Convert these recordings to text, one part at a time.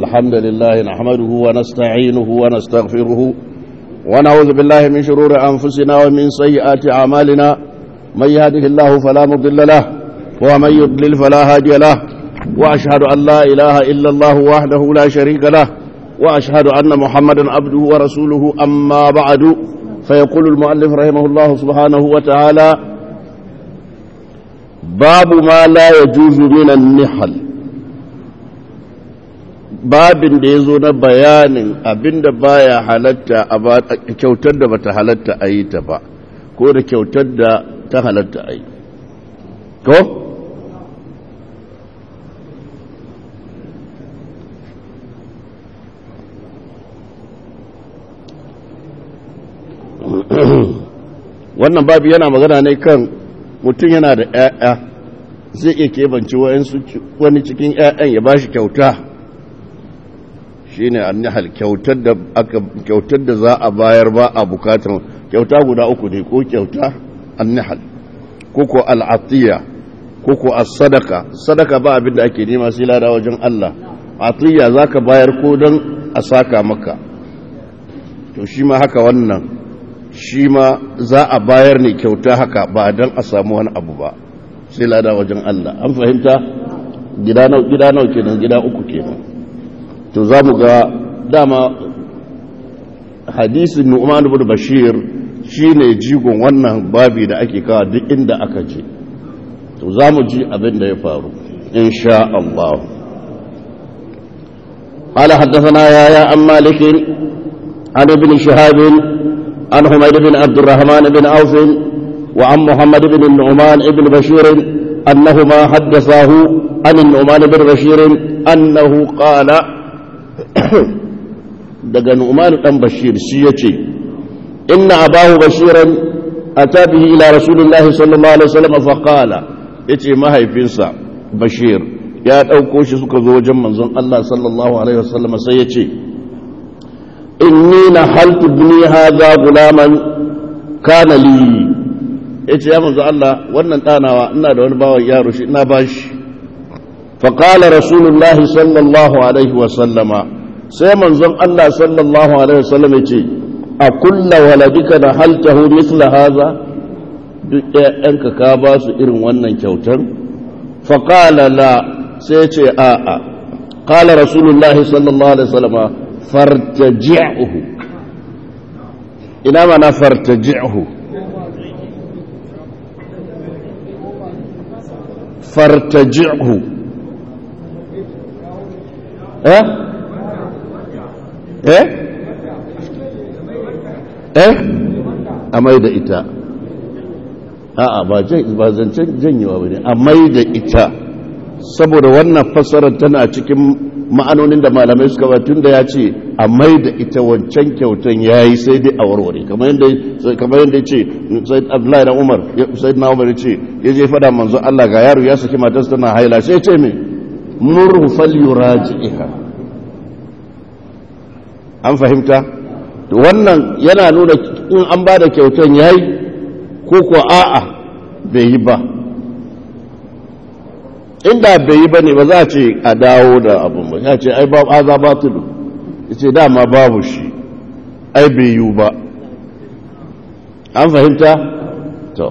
الحمد لله نحمده ونستعينه ونستغفره ونعوذ بالله من شرور أنفسنا ومن سيئات أعمالنا من يهده الله فلا مضل له ومن يضلل فلا هادي له وأشهد أن لا إله إلا الله وحده لا شريك له وأشهد أن محمدا عبده ورسوله أما بعد فيقول المؤلف رحمه الله سبحانه وتعالى باب ما لا يجوز من النحل babin da ya zo na bayanin abinda baya halatta a kyautar da bata halatta a yi ta ba ko da kyautar da ta halatta a yi ko? wannan babi yana magana ne kan mutum yana da 'ya'ya zai iya kebanci wani cikin 'ya'yan ya ba shi kyauta shi ne annihal kyautar da za a bayar ba a bukatar kyauta guda uku ne ko kyauta annihal ko ko al'atiyya ko ko sadaka sadaka ba abin da ake nema sai lada wajen Allah atiyya za ka bayar ko don a saka maka to shi ma haka wannan shi ma za a bayar ne kyauta haka ba don a samu wani abu ba sai lada wajen Allah an fahimta gida nau kenan gida uku kenan to za mu ga dama hadisin nu'man ibn bashir shine jigon wannan babi da ake kawo duk inda aka je to za mu ji abin da ya faru insha Allah قال حدثنا يا عن مالك عن ابن شهاب عن حميد بن عبد الرحمن بن عوف وعن محمد بن النعمان بن بشير أنهما حدثاه عن النعمان بن بشير أنه قال daga Nu'man dan Bashir shi yace inna abahu bashiran ata bihi ila rasulillahi sallallahu alaihi wasallam fa qala yace mahaifinsa Bashir ya dauko shi suka zo wajen manzon Allah sallallahu alaihi wasallam sai yace inni nahaltu ibni hadha gulaman kana li yace ya manzon Allah wannan danawa ina da wani bawan yaro shi ina bashi fa qala rasulullahi sallallahu alaihi wasallama sai manzon Allah sallallahu alaihi wasallam ya ce a kulla waladika da haltahu misla haza duk ƴaƴanka ka ba su irin wannan kyautar fa qala la sai ce a a qala rasulullahi sallallahu alaihi wasallam fartaji'uhu ina mana fartaji'uhu fartaji'uhu eh eh eh a mai da ita a'a ba zancen janyewa ba ne a mai da ita saboda wannan fassarar tana cikin ma'anonin da malamai suka ba tun da ya ce a mai da ita wancan kyautan ya yi sai dai a warware kamar yadda ya ce sai abdullahi na umar sai na umar ya ce ya je fada manzo Allah ga yaro ya saki matarsa tana haila sai ya ce mai murhu fal yuraji'iha an fahimta wannan yana nuna in an ba da kyautan ya yi ko ko a'a bai yi ba inda bai yi ba ne ba za a ce a dawo da abin ba ya ce ai ba aza ba tudu ya ce dama babu shi ai bai yi ba an fahimta to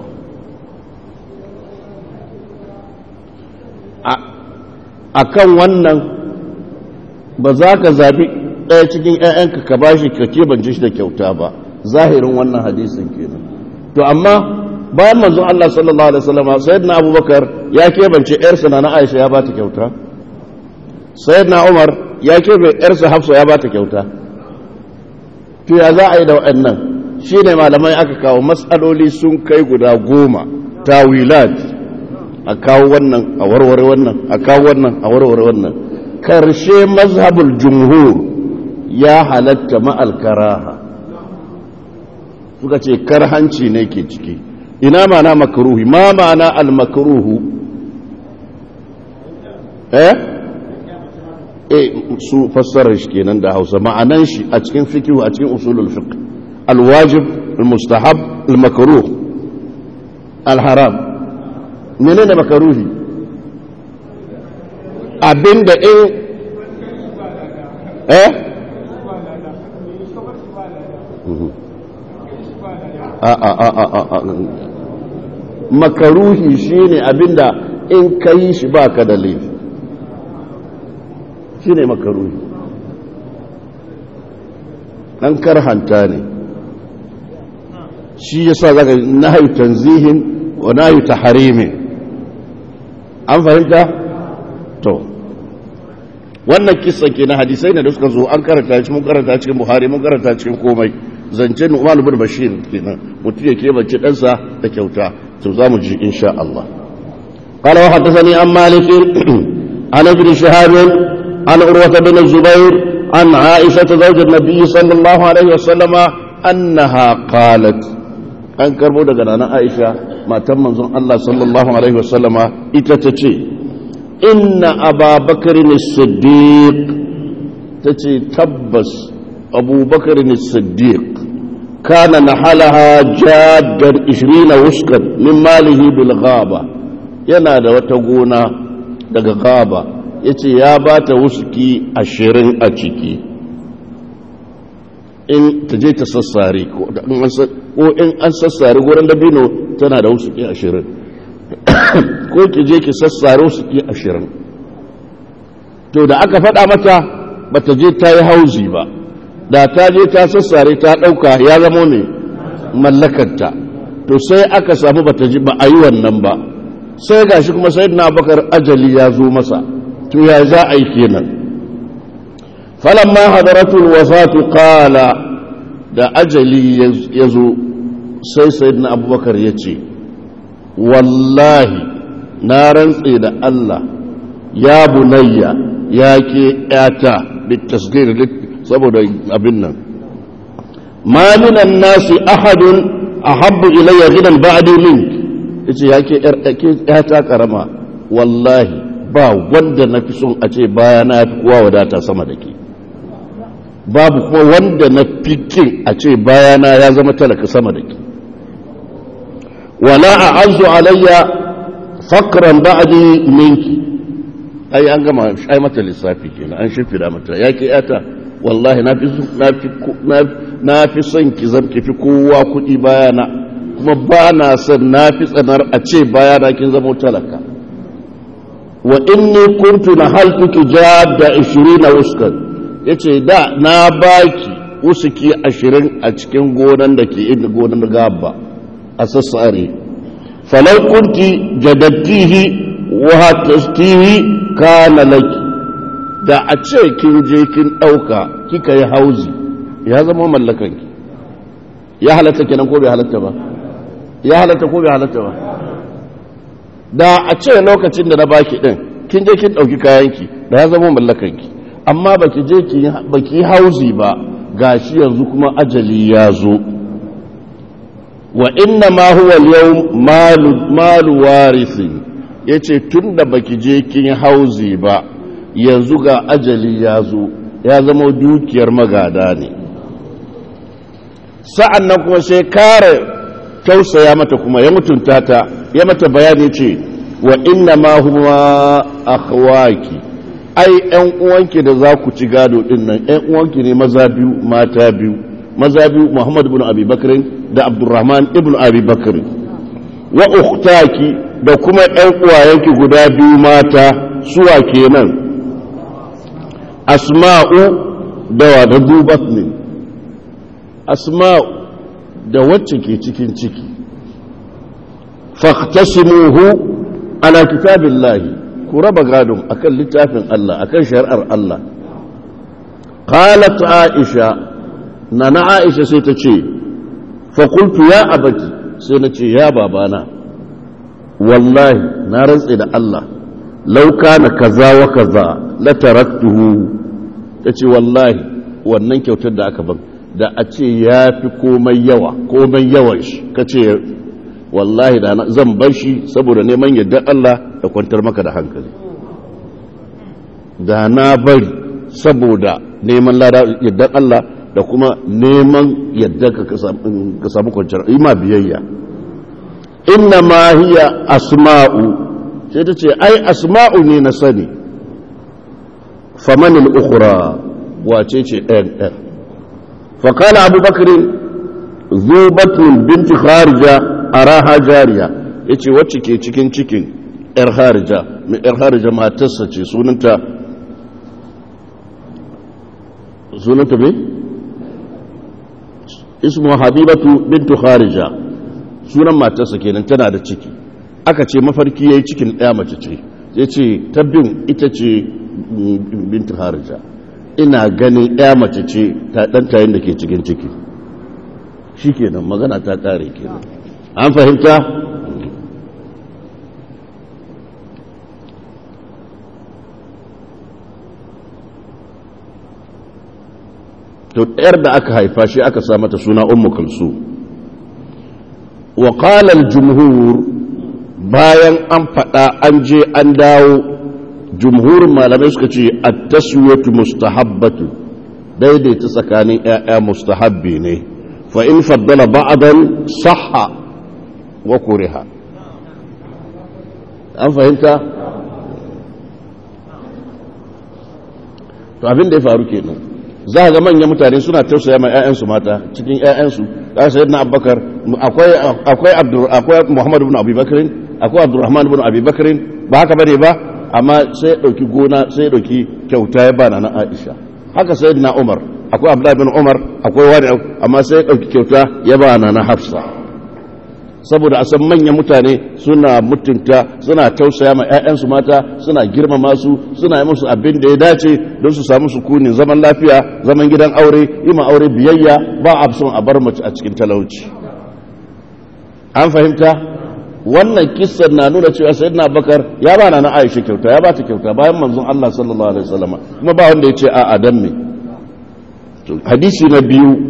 a kan wannan ba za ka zabi ɗaya cikin ‘ya'yanka ka ba shi ka kebance shi da kyauta ba zahirin wannan hadisin kenan to amma bayan manzon Allah sallallahu alaihi wasallam sayyidina Abubakar ya kebance ‘yarsa na Aisha ya bata kyauta sayyidina Umar ya kebe ‘yarsa Hafsa ya bata kyauta to ya za a yi da waɗannan shine malamai aka kawo matsaloli sun kai guda goma tawilat a kawo wannan a warware wannan a kawo wannan a warware wannan karshe mazhabul jumhur ya halatta ma'alkaraha suka ce karhanci ne ke ciki ina mana makaruhi ma mana al-makaruhu eh eh su fassara shi kenan da hausa ma'anan shi a cikin fikihu a cikin usulul fiqh al-wajib al-mustahab al-makruh al-haram menene makaruhi abinda in eh a a a a a makaruhi shine abinda in ka yi shi ba ka da laifi shine makaruhi an karhanta ne shi yasa zaka nahyu tanzihin wa nahyu tahrimin an fahimta to wannan kissa ke na hadisai ne da suka zo an karanta shi mun karanta cikin buhari mun karanta cikin komai zancen umar bin bashir kenan mutum ya keɓance ɗansa da kyauta to za mu ji insha Allah قال وحدثني عن مالك عن ابن شهاب عن عروة بن الزبير عن عائشة زوج النبي صلى الله عليه وسلم أنها قالت أن كربو دقنا عائشة ما تم منظر الله صلى الله عليه وسلم إتتشي إن أبا بكر الصديق تتشي تبس أبو بكر الصديق كان نحلها جادا عشرين وسكا من ماله بالغابة yana da wata gona daga gaba ya ce ya ba ta wuski ashirin a ciki in ta je ta sassare ko in an sassare gurin dabino tana da wuski ashirin ko ki je ki sassare wuski ashirin to da aka faɗa mata ba ta je ta yi hauzi ba da ta je ta sassare ta ɗauka ya zama mai mallakarta to sai aka samu ba ta ji ba a yi wannan ba sai ga shi kuma sai na bakar ajali ya zo masa to ya za a yi kenan falamma hadaratul wafatu qala da ajali ya zo sai sayyidina abubakar ya ce wallahi na rantse da Allah ya bunayya ya ke yata bitasgir saboda abin nan ma minan nasi ahadun ahabbu ilayya gidan ba'di minki yace ya ke ta karama wallahi ba wanda na fi son a ce baya na fi kowa wadata sama da ke babu kuma wanda na fi kin a ce baya na ya zama talaka sama da ke wala a azu alayya fakran ba'di minki ai an gama ai mata lissafi kenan an shimfida mata ya ke yata wallahi na fi na fi son ki zam ki fi kowa kuɗi bayana kuma ba na son na fi tsanar a ce baya na kin zama talaka wa inni kuntu na haltuki da ishirin na uskan ya ce da na baki usuki ashirin a cikin gonan da ke inda gonan gaba a sassare falau kunti jadattihi wa hatastihi kana laki da a ce kin je kin ɗauka kika yi hauzi ya zama mallakanki ya halatta kenan ko bai halatta ba ya halatta ko bai halatta ba da a ce lokacin da na baki din kin je kin dauki kayanki da ya zama mallakanki amma baki je ki baki hauzi ba gashi yanzu kuma ajali ya zo wa inna ma huwa al-yawm malu malu warisi yace tunda baki je kin hauzi ba yanzu ga ajali ya zo ya zama dukiyar magada ne sa'an nan kuma sai kare tausaya mata kuma ya mutunta ta ya mata bayani ce wa inna ma huwa akhwaki ai ƴan uwanki da za ku ci gado din nan ƴan uwanki ne maza biyu mata biyu maza biyu Muhammad ibn Abi Bakr da Abdurrahman ibn Abi Bakr wa ukhtaki da kuma ƴan uwayenki guda biyu mata suwa kenan Asma'u da wa da Dubatni Asma'u da wacce ke cikin ciki fahtasimuhu ala kitabillahi ku raba gadon akan littafin Allah akan shari'ar Allah qalat aisha nana aisha sai ta ce fa qultu ya abati sai na ce ya babana wallahi na rantse da Allah law kana kaza wa kaza la taraktuhu tace wallahi wannan kyautar da aka ban da a ce ya fi komai yawa komai yawan shi ka ce wallahi da zan bar shi saboda neman yadda Allah da kwantar maka da hankali da na bari saboda neman yadda Allah da kuma neman yadda ka samu kwanciyar ima biyayya inna ma hiya asma'u sai ta ce ai asma'u ne na sani famanin ukura wace ce ɗayan ɗan faƙala abubakarin zubatun binti kharija a raha jariya ya ce wacce ke cikin cikin ‘yar harija mai ‘yar harija matarsa ce sunanta sunanta mai? ismu habibatu bintu kharija sunan matarsa kenan tana da ciki aka ce mafarki ya yi cikin ɗaya mace ce ya ce tabbin ita ce bintu harija ina ganin ɗaya mace ce ta ɗantayin da ke cikin ciki shi kenan magana ta ƙare kenan an fahimta to ɗayar da aka haifa shi aka sa mata suna ummu kulsu wa qala al-jumhur bayan an faɗa an je an dawo jumhurin malamai suka ce at-taswiyatu mustahabbatu daidaita tsakanin ƴaƴa mustahabbi ne fa in faddala ba'dan sahha wa kuriha an fahimta to abin da ya faru kenan za ga manyan mutane suna tausaya ma 'ya'yansu mata cikin 'ya'yansu ya sayi na abubakar akwai muhammadu bin abubakar akwai abdurrahman bin abubakar ba haka bane ba amma sai ya ɗauki gona sai ya ɗauki kyauta ya bana na aisha haka sai na umar akwai abdullahi bin umar akwai wani amma sai ya ɗauki kyauta ya bana na hafsa saboda a san manyan mutane suna mutunta suna tausaya ma 'ya'yansu mata suna girmama su suna yi musu abin da ya dace don su samu sukunin zaman lafiya zaman gidan aure yi ma aure biyayya ba a son a bar mace a cikin talauci an fahimta wannan kissan na nuna cewa sayyidina bakar ya ba na aisha kyauta ya ba ta kyauta bayan manzon Allah sallallahu alaihi wasallam kuma ba wanda ya ce a'a dan me hadisi na biyu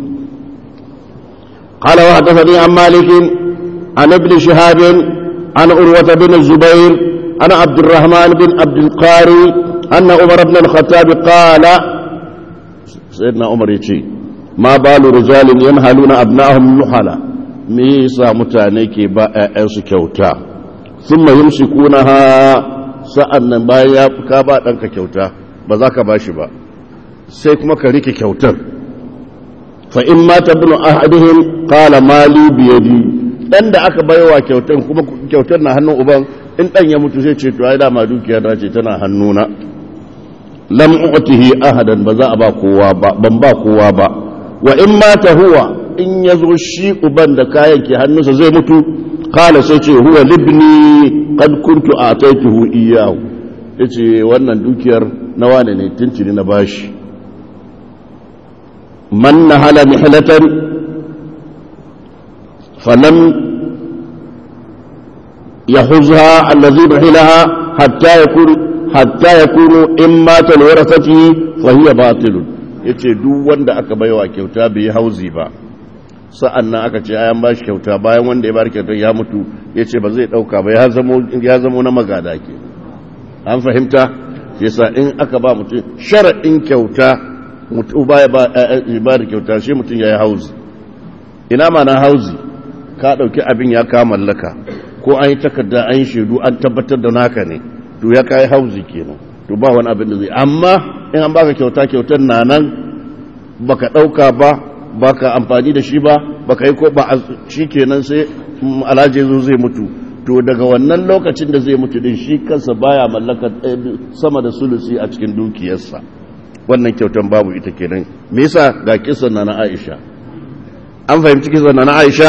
قال وحدثني عن مالك عن ابن شهاب عن عروة بن الزبير عن عبد الرحمن بن عبد القاري أن عمر بن الخطاب قال سيدنا عمر يتي ما بال رجال ينهلون أبنائهم نحلا ميسا متانيكي باء أنس كوتا ثم يمسكونها sa'annan bayan ya ka ba ɗanka kyauta ba za ka ba shi ba sai kuma ka rike kyautar fa in mata bin ahadihim qala mali biyadi dan da aka baiwa kyautar kuma kyautar na hannun uban in dan ya mutu sai ce to ai dama dukiya ta ce tana hannuna lam u'tihi ahadan ba za a ba kowa ba ban ba kowa ba wa in mata huwa in yazo shi uban da kayan ke hannunsa zai mutu qala sai ce huwa libni qad kuntu ataituhu iyyahu yace wannan dukiyar na wane ne tuntuni na bashi man nahala mihlatan فلم يحوزها الذي بحلها حتى يكون حتى يكون إن مات لورثته فهي باطل yace duk wanda aka baiwa kyauta bai hauzi ba sa'an nan aka ce ayan bashi kyauta bayan wanda ya bar kyauta ya mutu yace ba zai dauka ba ya zamo ya zamo na magada ke an fahimta yasa in aka ba mutum shar'in kyauta mutu baya ba ba kyauta shi mutum yayi hauzi ina ma na hauzi ka ɗauki abin ya ka mallaka ko an yi takarda an yi shaidu an tabbatar da naka ne to ya kayi hauzi kenan to ba wani abin da zai amma in an baka kyauta kyautar na nan baka ɗauka ba baka amfani da shi ba baka yi ko ba shi kenan sai alhaji zo zai mutu to daga wannan lokacin da zai mutu din shi kansa baya mallaka sama da sulusi a cikin dukiyarsa wannan kyautan babu ita kenan me yasa ga kisan na na Aisha an fahimci kisan na na Aisha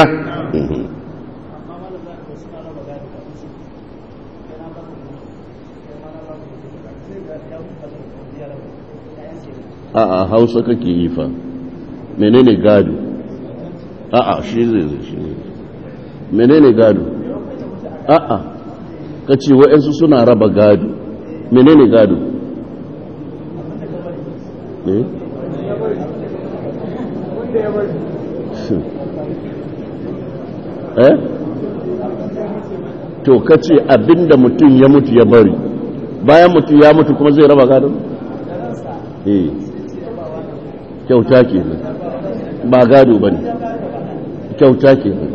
a'a hausa kake yi fa menene gado a'a shi zai zai shi ne menene gado a'a ka ce wa'yansu suna raba gado menene gado eh eh to ka ce abinda mutum ya mutu ya bari bayan mutum ya mutu kuma zai raba gado eh kyauta ke nan ba gado ba ne kyauta ke nan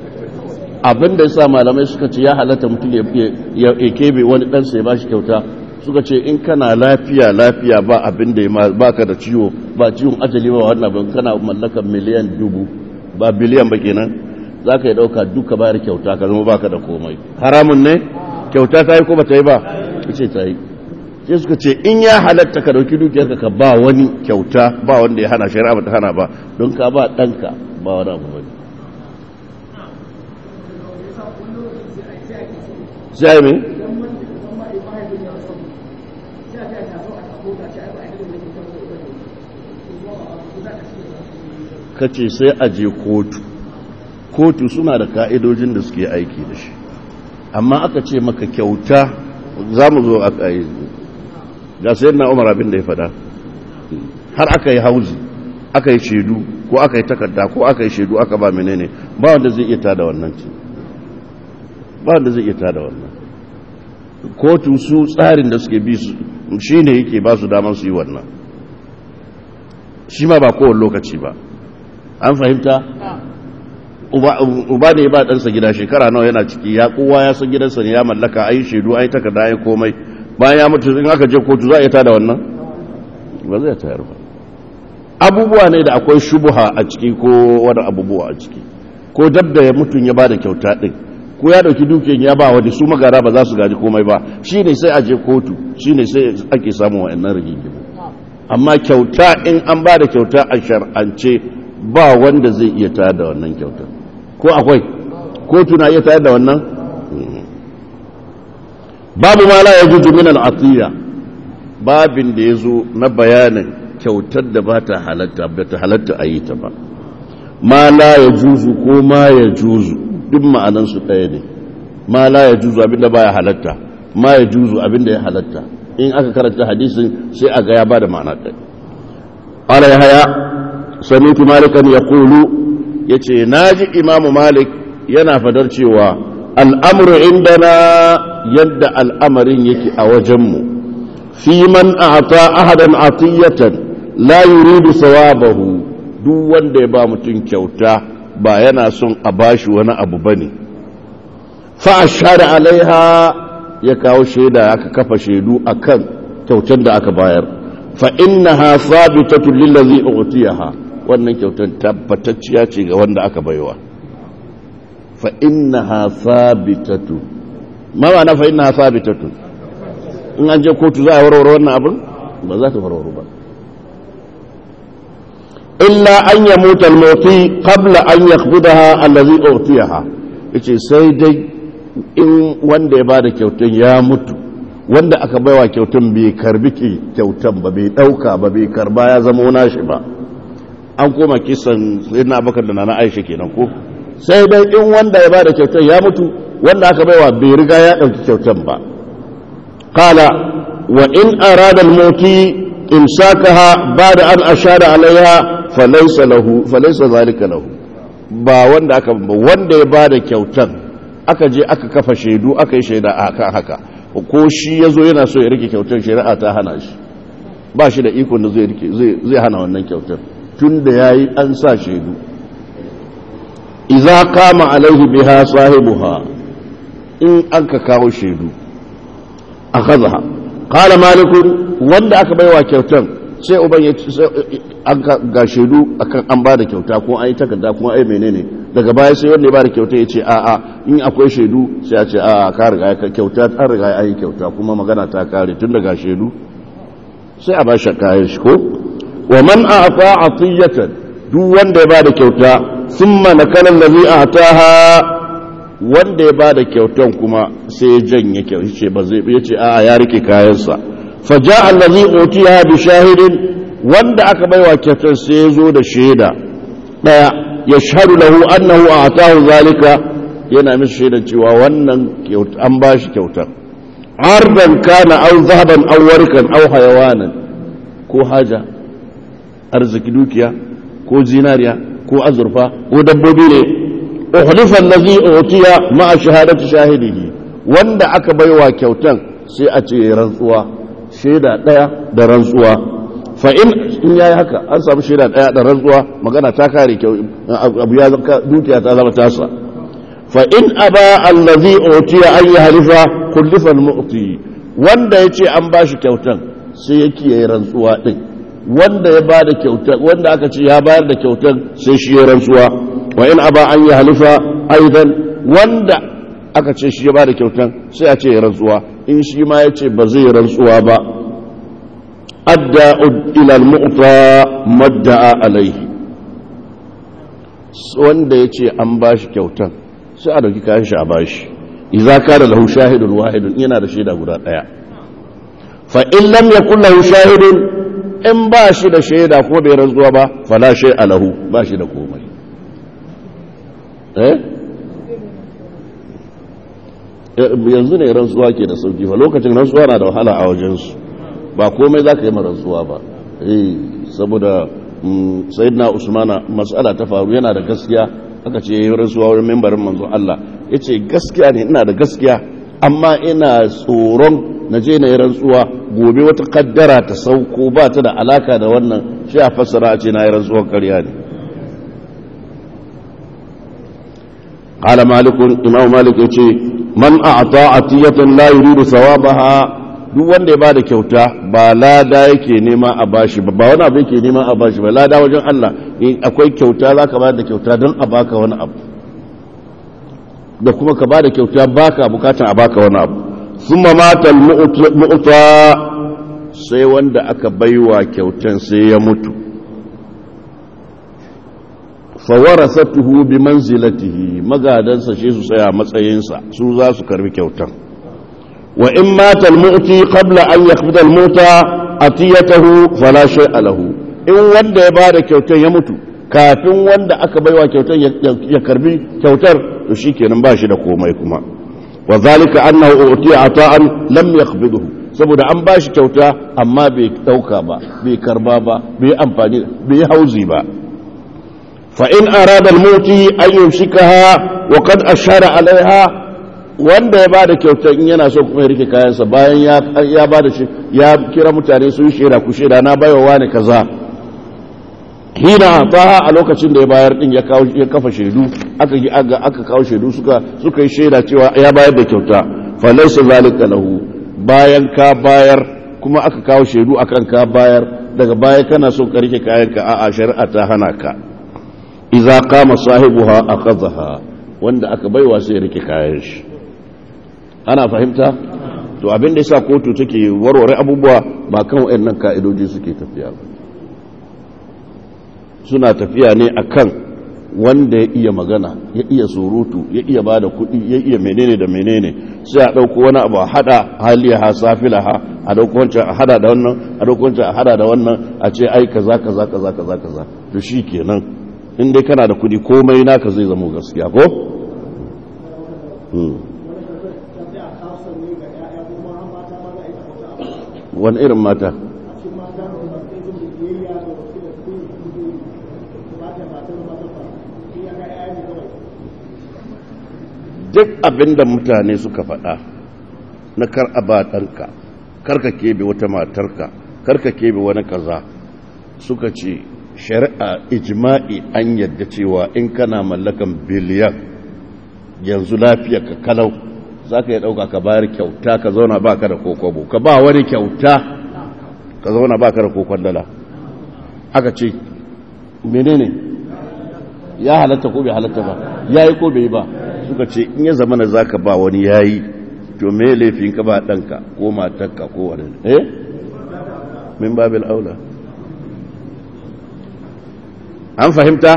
abin da ya sa malamai suka ce ya halatta mutum ya kebe wani ɗansa ya ba shi kyauta suka ce in kana lafiya lafiya ba abin da ba ka da ciwo ba ciwon ajali ba wannan ban kana mallakan miliyan dubu ba biliyan ba kenan za ka yi ɗauka duka bayar kyauta ka zama baka da komai haramun ne kyauta ta yi ko ba ta yi ba ce ta yi sai suka ce in ya halatta ka dauki dukiyarka ka ba wani kyauta ba wanda ya hana shari'a ba ta hana ba don ka ba ɗanka ba wani abu ba sai mai ka ce sai a je kotu kotu suna da ka'idojin da suke aiki da shi amma aka ce maka kyauta za mu zo a ƙayi ga sayar na umar abin da ya fada har aka yi hauzi aka yi shaidu ko aka yi takarda ko aka yi shaidu aka ba menene ba wanda zai iya tada wannan ce ba wanda zai iya tada wannan kotu su tsarin da suke bi su shi ne yake ba su damar su yi wannan shi ma ba kowane lokaci ba an fahimta uba ne ba ɗansa gida shekara nawa yana ciki ya kowa ya san gidansa ne ya mallaka a yi shaidu a yi takarda a yi komai bayan ya mutu in aka je kotu za a yi tada wannan ba zai tayar ba abubuwa ne da akwai shubuha a ciki ko wani abubuwa a ciki ko dab da ya mutum ya ba da kyauta ɗin ko ya ɗauki dukiyar ya ba wani su magara ba za su gaji komai ba shi ne sai a je kotu shi ne sai ake samun wa'annan rigingimu amma kyauta in an ba da kyauta a shar'ance ba wanda zai iya tayar da wannan kyauta ko akwai kotu na iya tayar da wannan babu ma la yajuzu min al-atiya babin da yazo na bayanin kyautar da ba ta halatta ba ta halatta a yi ta ba ma la yajuzu ko ma yajuzu duk ma'anan su ɗaya ne ma la yajuzu abinda baya halatta ma yajuzu abinda ya halatta in aka karanta hadisin sai a ga ya bada ma'ana ɗaya ala yahya sami'tu malikan yaqulu yace naji imamu malik yana fadar cewa al'amuru indana yadda al'amarin yake a wajenmu fi man a ta ahadan atiyatan la yuridu sawabahu duk wanda ya ba mutum kyauta ba yana son a bashi wani abu ba ne fa'ashara alaiha ya kawo shaida aka kafa shaidu a kan kyautar da aka bayar fa'innaha sabitatun lillazi utiyaha wannan kyautar tabbatacciya ce ga wanda aka baiwa فإنها ثابتة ما معنى فإنها ثابتة in an je kotu za a warware wannan abin ba za ta warware ba illa an ya mutal moti qabla an yakhbudaha allazi utiyaha yace sai dai in wanda ya bada kyautan ya mutu wanda aka baiwa kyautan bai karbi kyautan ba bai dauka ba bai karba ya zama nashi ba an koma kisan sayyidina abubakar da nana aisha kenan ko sai dai in wanda ya bada kyautar ya mutu wanda aka baiwa bai riga ya ɗauki kyautar ba kala wa in arada al-mauti imsakaha bada an ashara alaiha falaysa lahu falaysa zalika lahu ba wanda aka ba wanda ya bada kyautar aka je aka kafa shaidu aka yi shaida akan haka ko shi yazo yana so ya rike kyautar shari'a ta hana shi ba shi da ikon da zai rike zai hana wannan kyautar tunda yayi an sa shaidu iza kama alaihi biha sahibuha in an ka kawo shaidu a kazaha kala malikun wanda aka baiwa kyautan sai uban ya an ga shaidu akan an ba da kyauta ko an yi takarda ko ai menene daga baya sai wanda ya ba da kyauta ya ce a'a in akwai shaidu sai ya ce a'a ka riga ka kyauta ta riga ya yi kyauta kuma magana ta kare tun daga shaidu sai a ba shi kayan shi ko wa man a'ta atiyatan duk wanda ya ba da kyauta summa nakala allazi ataha wanda ya bada kyautan kuma sai ya janye kyauta ce ba zai yace a ya rike kayansa faja allazi utiya bi shahidin wanda aka baiwa kyautar sai ya zo da shaida daya yashhadu lahu annahu atahu zalika yana mishi shaidan cewa wannan an bashi kyautar ardan kana aw zahaban aw warkan aw hayawanan ko haja arziki dukiya ko zinariya ko azurfa ko dabbobi ne uhlifan lazi utiya ma shahadatu shahidihi wanda aka baiwa kyautan sai a ce rantsuwa shaida daya da rantsuwa fa in in yayi haka an samu shaida daya da rantsuwa magana ta kare kyau abu ya dukiya ta zama tasa fa in aba allazi utiya an yahlifa kullifa al-mu'ti wanda ya ce an ba shi kyautan sai ya kiyaye rantsuwa ɗin wanda ya ba da kyautan wanda aka ce ya bayar da kyautan sai shi ya rantsuwa wa in aba an yi halifa aidan wanda aka ce shi ya ba da kyautan sai a ce ya rantsuwa in shi ma ya ce ba zai rantsuwa ba adda ila al-mu'ta madda'a alaihi wanda ya ce an ba shi kyautan sai a dauki kayan shi a ba shi iza ka da lahu shahidun wahidun yana da shaida guda daya fa in lam yakun lahu shahidun in ba shi da shaida ko bai rantsuwa ba fala shay alahu ba shi da komai eh yanzu ne rantsuwa ke da sauki fa lokacin rantsuwa na da wahala a wajensu ba komai za ka yi rantsuwa ba eh saboda sayyidina usmana matsala ta faru yana da gaskiya aka ce yi rantsuwa wurin membarin manzo Allah ya ce gaskiya ne ina da gaskiya amma ina tsoron na je na yi rantsuwa gobe wata kaddara ta sauko ba ta da alaka da wannan shi a fassara a ce na yi rantsuwar karya ne قال مالك إمام مالك يقول من أعطى عطية لا يريد ثوابها duk wanda ya bada kyauta ba lada yake nema a bashi ba ba wani abu yake nema a bashi ba lada wajen Allah in akwai kyauta za ka bada kyauta don a baka wani abu da kuma ka bada kyauta baka bukatan a baka wani abu sun mamata mu'uta sai wanda aka baiwa kyautan sai ya mutu fawarasatuhu bi manzilatihi magadansa shi su tsaya matsayinsa su za su karbi kyautan wa in mata al-mu'ti qabla an yaqbida al-muta atiyatahu fala shay'a lahu in wanda ya bada kyautar ya mutu kafin wanda aka baiwa kyautar ya karbi kyautar to shikenan ba shi da komai kuma wa zalika annahu utiya ata'an lam yaqbidhu saboda an ba shi kyauta amma bai dauka ba bai karba ba bai amfani bai hauzi ba fa in arada al-muti an yumsikaha wa qad ashara alaiha wanda ya bada kyauta in yana so kuma ya rike kayansa bayan ya bada shi ya kira mutane su yi shaida ku shaida na baiwa wani kaza hina taha a lokacin da ya bayar din ya kawo ya kafa shaidu aka yi aka kawo shaidu suka suka yi shaida cewa ya bayar da kyauta fa laysa zalika lahu bayan ka bayar kuma aka kawo shaidu akan ka bayar daga baya kana so ka rike kayanka a'a shari'a ta hana ka idza qama sahibuha akhadhaha wanda aka baiwa sai ya rike kayan shi ana fahimta to abin da yasa kotu take warware abubuwa ba kan wayannan ka'idoji suke tafiya ba suna tafiya ne akan wanda ya iya magana ya iya surutu ya iya bada kuɗi ya iya menene da menene sai a ɗauko wani abu a hada haliyaha safilaha a ɗauko wancan a hada da wannan a ɗauko wancan a hada da wannan a ce ai kaza kaza kaza kaza kaza to shi kenan in dai kana da kuɗi komai naka zai zama gaskiya ko wani irin mata duk abinda mutane suka faɗa na kar a ba ɗanka karka kebe wata matarka karka kebe wani kaza suka ce shari'a ijma'i an yadda cewa in kana mallakan biliyan yanzu lafiya ka kalau za ka yi ɗauka ka bayar kyauta ka zauna ba ka da kokobo ka ba wani kyauta ka zauna ba ka da kokon dala aka ce menene ya halatta ko bai halatta ba ya yi ko bai ba suka ce in ya zama na za ka ba wani ya yi to me laifin ka ba ɗanka ko matarka ko wani eh min babil aula an fahimta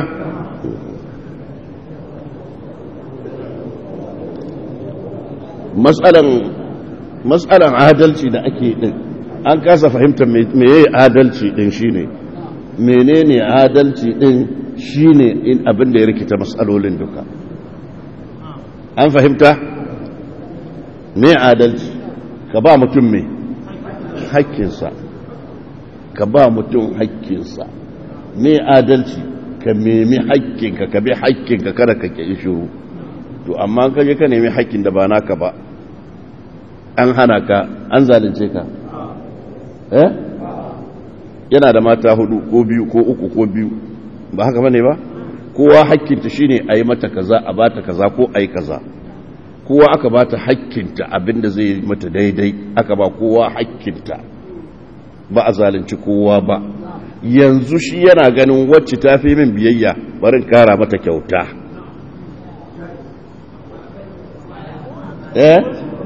matsalan adalci da ake din an kasa fahimta meye adalci din shine menene adalci din shine in abin da ya rikita matsalolin duka an fahimta me adalci ka ba mutum me hakkinsa ka ba mutum hakkinsa me adalci ka nemi hakkinka ka bi hakkinka kada ka ke shiru to amma ka je ka nemi hakkin da ba naka ba an hana ka an zalunce ka eh yana da mata hudu ko biyu ko uku ko biyu ba haka bane ba kowa hakkinta shine a yi mata kaza a bata kaza ko a yi kaza kowa aka ba ta hakkinta abinda zai yi mata daidai aka ba kowa hakkinta ba a zalunci kowa ba yanzu shi yana ganin wacce ta fi min biyayya barin kara mata kyauta eh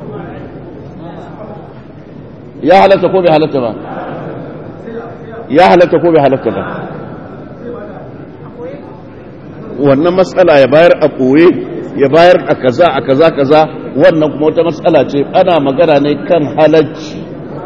ya halatta ko bai halatta ba ya halatta ko bai halatta ba wannan matsala ya bayar a ɓoye ya bayar a kaza a kaza kaza wannan kuma wata matsala ce ana magana ne kan halacci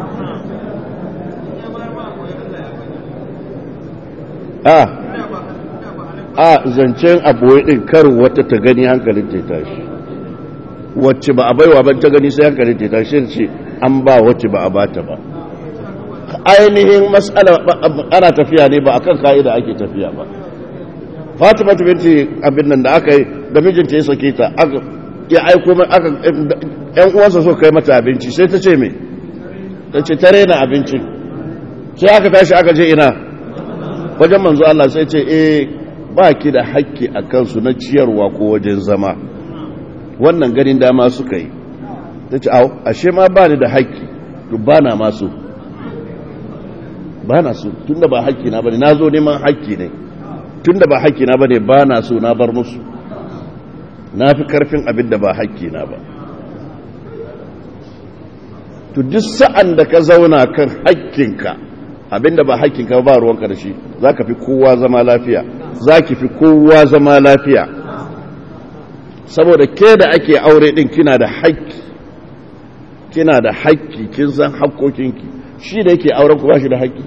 a a zancen a ɓoye ɗin karin wata ta gani hankalin ta tashi wacce ba a baiwa ban ta gani sai hankalin ta tashi ce an ba wacce ba a bata ba ainihin matsala ana tafiya ne ba akan ka'ida ake tafiya ba fatima ta binti abin nan da aka yi da mijinta ya sake ta ya aiko aka yan uwansa so kai mata abinci sai ta ce me ta ce ta rena abincin sai aka tashi aka je ina wajen manzo Allah sai ce eh ba ki da haƙƙi a kansu na ciyarwa ko wajen zama wannan ganin dama suka yi ta ce au ashe ma ba ni da haƙƙi to ba na masu ba na so tunda ba haƙƙi na bane na zo neman haƙƙi ne tunda ba haƙƙi na bane ba na so na bar musu na fi karfin abin da ba haƙƙi na ba to duk sa'an da ka zauna kan haƙƙinka abin da ba haƙƙinka ba ruwanka da shi za ka fi kowa zama lafiya za ki fi kowa zama lafiya saboda ke da ake aure ɗin kina da haƙƙi kina da haƙƙi kin san haƙƙoƙinki shi da yake auren ku ba shi da haƙƙi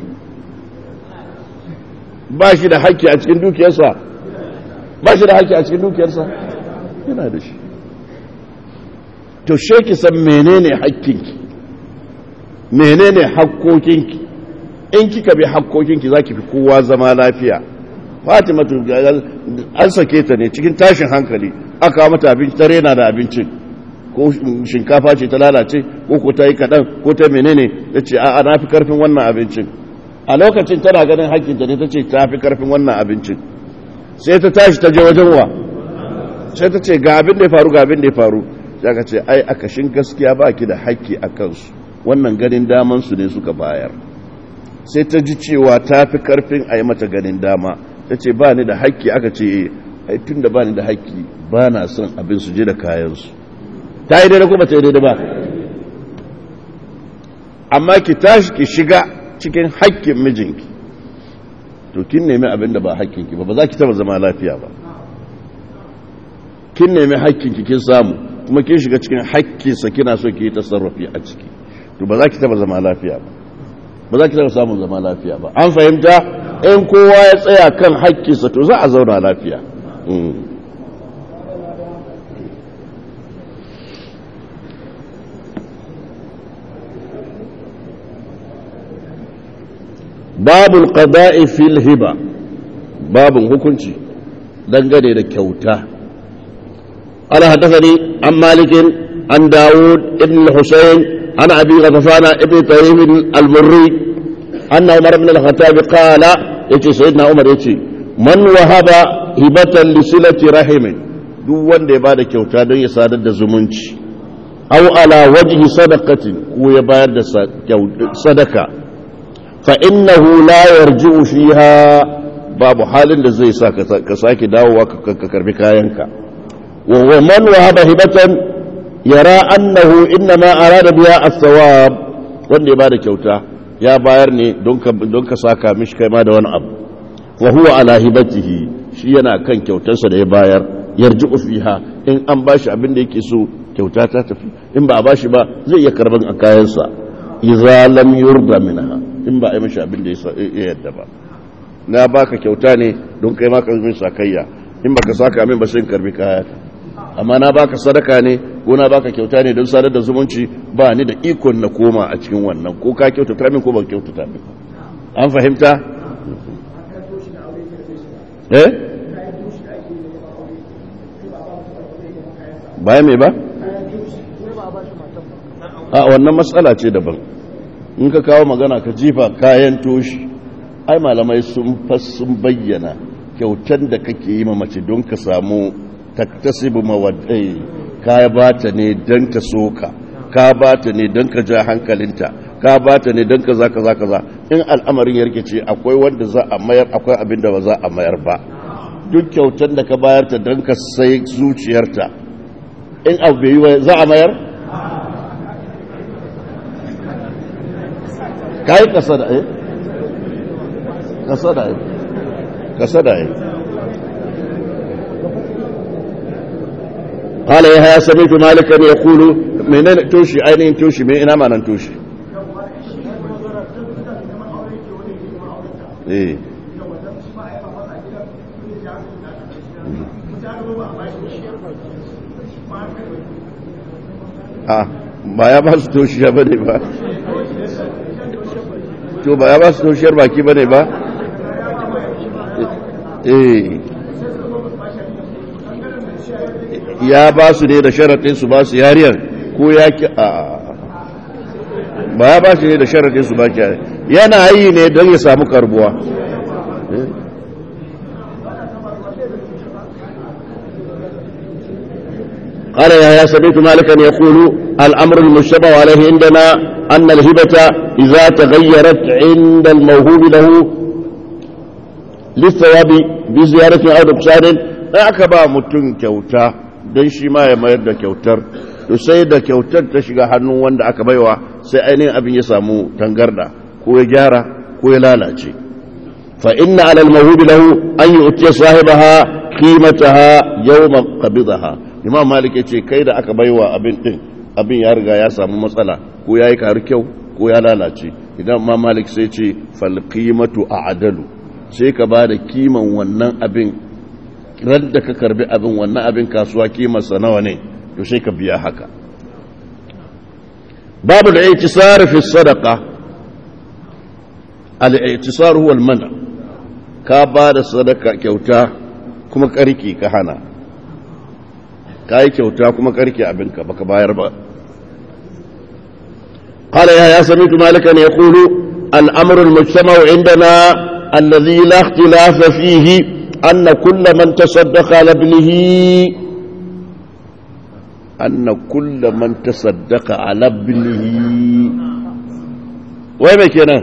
ba shi da haƙƙi a cikin dukiyarsa ba shi da haƙƙi a cikin dukiyarsa yana da shi to she ki san menene haƙƙinki menene haƙƙoƙinki in kika bi haƙƙoƙinki za ki fi kowa zama lafiya fatima an sake ta ne cikin tashin hankali aka mata abinci ta rena da abincin ko shinkafa ce ta lalace ko ko ta yi kaɗan ko ta menene ya ce a na fi karfin wannan abincin a lokacin tana ganin haƙƙinta ne ta ce ta fi karfin wannan abincin sai ta tashi ta je wajen wa sai ta ce ga abin da ya faru ga abin da ya faru sai ka ce ai a kashin gaskiya ba ki da haƙƙi a kansu wannan ganin daman su ne suka bayar sai ta ji cewa ta fi karfin a yi mata ganin dama ta ce ba ni da haƙƙi aka ce ai tun da ba ni da haƙƙi ba na son abin su je da kayansu ta yi daidai kuma ta yi daidai ba amma ki tashi ki shiga cikin haƙƙin mijinki to kin nemi abin da ba haƙƙinki ba ba za ki taba zama lafiya ba kin nemi haƙƙinki kin samu kuma kin shiga cikin haƙƙinsa kina so ki yi tasarrufi a ciki to ba za ki taba zama lafiya ba ba za ki taba samun zama lafiya ba an fahimta in kowa ya tsaya kan haƙƙinsa to za a zauna lafiya babul qada'i fil hiba babun hukunci dangane da kyauta ala hadathani an malikin an daud ibn husayn an abi ghafana ibn tayyib al-murri anna umar ibn al-khattab qala yace sayyidina umar yace man wahaba hibatan li silati rahimin duk wanda ya bada kyauta don ya sadar da zumunci aw ala wajhi sadaqatin ko ya bayar da sadaka فإنه لا يرجع فيها باب حال da zai sa ka sake dawowa ka karbi kayanka wa man wahaba hibatan yara annahu inma arada biha as-sawab wanda ya bada kyauta ya bayar ne don ka don ka saka mishi kai ma da wani abu wa huwa ala hibatihi shi yana kan kyautarsa da ya bayar yarji'u fiha in an bashi abin da yake so kyauta ta tafi in ba a bashi ba zai iya karban a kayansa idza lam yurda minha in ba a yi mashi abin da ya yadda ba na baka kyauta ne don kai maka min sakayya in baka saka min ba sai karbi kaya amma na baka sadaka ne ko na baka kyauta ne don sadar da zumunci ba ni da ikon na koma a cikin wannan ko ka kyautata min ko ban kyautata min an fahimta eh baya me ba a wannan matsala ce daban in ka kawo magana ka jifa kayan toshi ai malamai sun sun bayyana kyautar da kake yi ma mace don ka samu taktasibu mawaddai ka ba ta ne don ta soka ka ba ta ne don ka ja hankalinta ka ba ta ne don ka za ka za ka za in al'amarin ya rikice akwai wanda za a mayar akwai abin da ba za a mayar ba duk kyautar da ka bayar ta don ka sai zuciyarta in abu bai yi wa za a mayar ka yi kasa da eh kasa da eh kasa da eh قال يا سمعت مالكا يقول منين توشي اين توشي من ina manan توشي eh a ba ya ba su toshiya ba ne ba to ba ya ba su toshiyar baki ba ne ba eh ya ba su ne da sharaɗin su ba su yariyar ko ya ki a ba ya ba su ne da sharaɗin su ba ki yana yi ne don ya samu karbuwa قال يا سمعت مالكا يقول الأمر المشتبه عليه عندنا أن الهبة إذا تغيرت عند الموهوب له للثواب بزيارة أو نقصان أعكبا متن كوتا don shi ma ya mayar da kyautar to sai da kyautar ta shiga hannun wanda aka baiwa sai ainihin abin ya samu tangarda ko ya gyara ko ya lalace fa inna alal mahubi lahu an yu'tiya sahibaha qimataha yawma qabidaha imam malik yace kai da aka baiwa abin din abin ya riga ya samu matsala ko yayi karu kyau ko ya lalace idan imam malik sai ce fal qimatu a'dalu sai ka bada kiman wannan abin ran da ka karbi abin wannan abin kasuwa kimarsa nawa ne to sai ka biya haka babu da iktisar fi sadaqa al-iktisar huwa al-mana ka ba da sadaka kyauta kuma karki ka hana ka yi kyauta kuma karki abinka baka bayar ba قال يا سمعت مالكا يقول الأمر المجتمع عندنا الذي لا اختلاف فيه أن كل من تصدق على ابنه أن كل من تصدق على ابنه وين كنا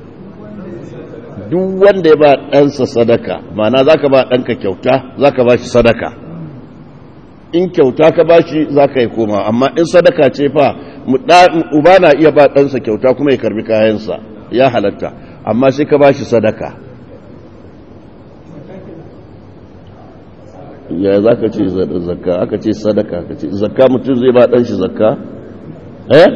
duk wanda ya ba ɗansa sadaka mana za ka ba ɗanka kyauta za ka ba shi sadaka in kyauta ka ba shi za ka yi koma amma in sadaka ce fa uba na iya ba ɗansa kyauta kuma ya karbi kayansa ya halatta amma sai ka ba shi sadaka ya za ka ce zakka aka ce sadaka ka ce zakka mutum zai ba ɗan shi zakka eh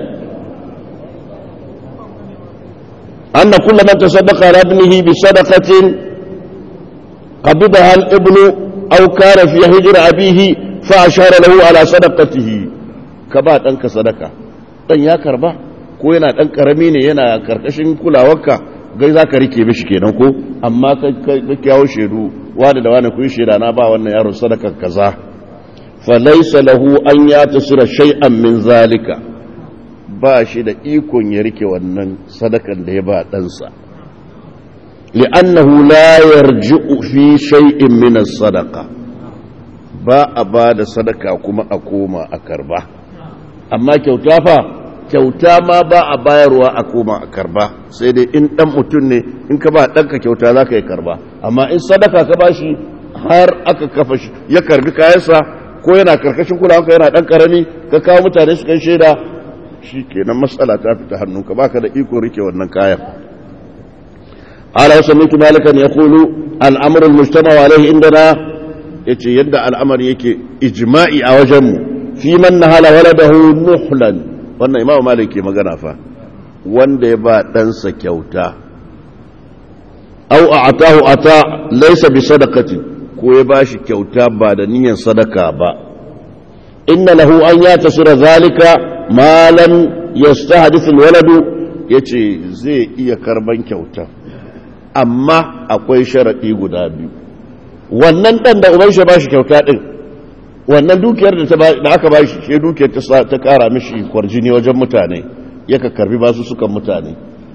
anna kullu man tasaddaqa ala ibnihi bi sadaqatin qabidaha al-ibnu aw kana fi hijr abihi fa ashara lahu ala sadaqatihi ka ba ɗanka sadaka dan ya karba ko yana ɗan karami ne yana karkashin kulawarka gai za ka rike mishi kenan ko amma ka kyawo shaidu wani da wani kun shaida na ba wannan yaron sadakar kaza fa laysa lahu an ya tasira shay'an min zalika ba shi da ikon ya rike wannan sadakan da ya ba ɗansa li'annahu la yarji'u fi shay'in min as-sadaqa ba a ba da sadaka kuma a koma a karba amma kyauta fa kyauta ma ba a bayarwa a koma a karba sai dai in dan mutum ne in ka ba ɗanka kyauta za ka yi karba amma in sadaka ka ba shi har aka kafa shi ya karbi kayansa ko yana karkashin kulawanka yana ɗan karami ka kawo mutane su kan shaida shi kenan matsala ta fita hannunka baka da iko rike wannan kayan ala wasu miki malikan ya kulu al'amuran mujtama alaihi indana ya ce yadda al'amari yake ijma'i a wajenmu fi man nahala waladahu nuhlan wannan imamu malik ke magana fa wanda ya ba ɗansa kyauta au a atahu ata laisa bi sadakati ko ya ba shi kyauta ba da niyyar sadaka ba inna lahu an ya tasira zalika malam yastahdithu alwaladu yace zai iya karban kyauta amma akwai sharadi guda biyu wannan dan da uban shi ba shi kyauta din wannan dukiyar da aka ba shi shi dukiyar ta kara mishi kwarjini wajen mutane yaka karbi basu sukan mutane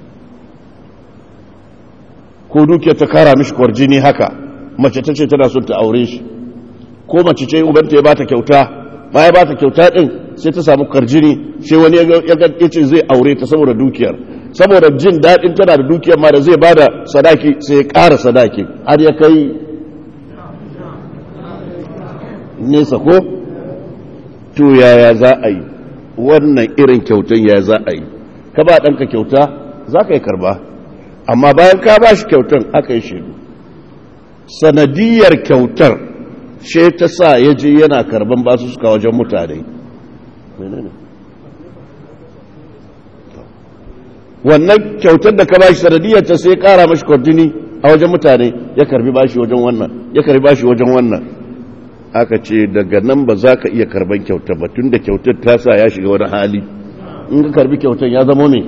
ko dukiyar ta kara mishi kwarjini haka mace ta ce tana son ta aure shi ko mace ce ubanta ya ba ta kyauta baya ba ta kyauta din sai ta samu karjini sai wani ya ce zai aure ta saboda dukiyar saboda jin daɗin tana da dukiyar ma da zai ba da sadaki sai ya ƙara sadaki har ya kai nesa ko to yaya za a yi wannan irin kyautan ya za a yi ka ba ɗanka kyauta za ka yi karba amma bayan ka ba shi kyautan aka yi shaidu sanadiyar kyautar she ta sa ya je yana karban basu suka wajen mutane wannan kyautar da ka ba shi sanadiyar ta sai kara mashi kwardini a wajen mutane ya karbi bashi wajen wannan ya karbi bashi wajen wannan aka ce daga nan ba za ka iya karban kyautar ba tun da kyautar ta sa ya shiga wani hali in ka karbi kyautar ya zama ne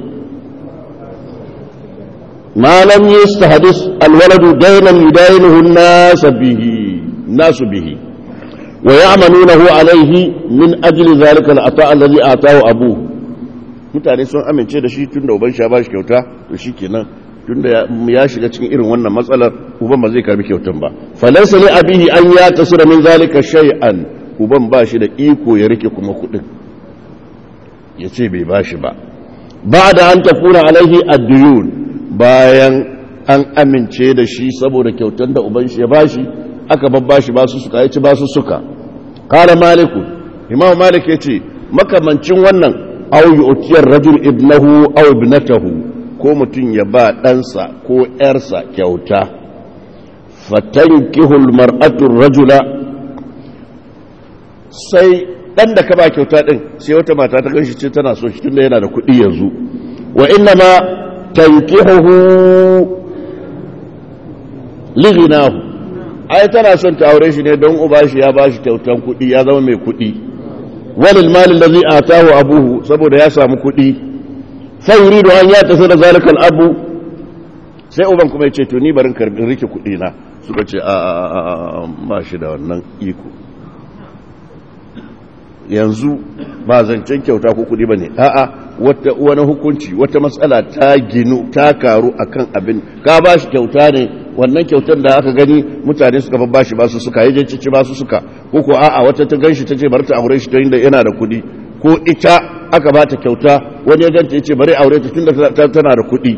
malam yi hadis alwaladu dainan yudayinuhu nasu bihi nasu bihi wa ya'manunahu alaihi min ajli zalika al'ata allazi atahu abu mutane sun amince da shi tunda uban shi ya bashi kyauta to shikenan tunda ya shiga cikin irin wannan matsalar uban ba zai karbi kyautan ba falaysa li abihi an ya tasira min zalika shay'an uban ba shi da iko ya rike kuma kudin yace bai bashi ba ba'da an tafuna alaihi ad-duyun bayan an amince da shi saboda kyautan da uban shi ya bashi aka babbashi ba su suka yaci ba su suka qala maliku imam malik yace makamancin wannan aw yu'tiyar rajul ibnahu aw ibnatahu ko mutum ya ba ɗansa ko ‘yarsa kyauta, fatankihul mar'atun rajula sai ɗan da ka ba kyauta ɗin sai wata mata ta ganshi ce tana so shi tunda yana da kuɗi yanzu wa inna ma tankihuhu liginahu ai tana son ta aure shi ne don uba shi ya ba shi kyautan kuɗi ya zama mai kuɗi walil malin da zai atahu abuhu saboda ya samu kuɗi sai yuridu an ya tafi da zalikal abu sai uban kuma ya ce to ni barin karbin rike kudi na suka ce a ba shi da wannan iko yanzu ba zancen kyauta ko kudi bane a'a wata wani hukunci wata matsala ta ginu ta karu akan abin ka ba shi kyauta ne wannan kyautar da aka gani mutane suka babba shi ba su suka yaje cici ba su suka ko ko a'a wata ta ganshi ta ce bar ta aure shi ta inda yana da kudi ko ita aka ba ta kyauta wani ya ganta ya ce bari aure ta tunda tana da kuɗi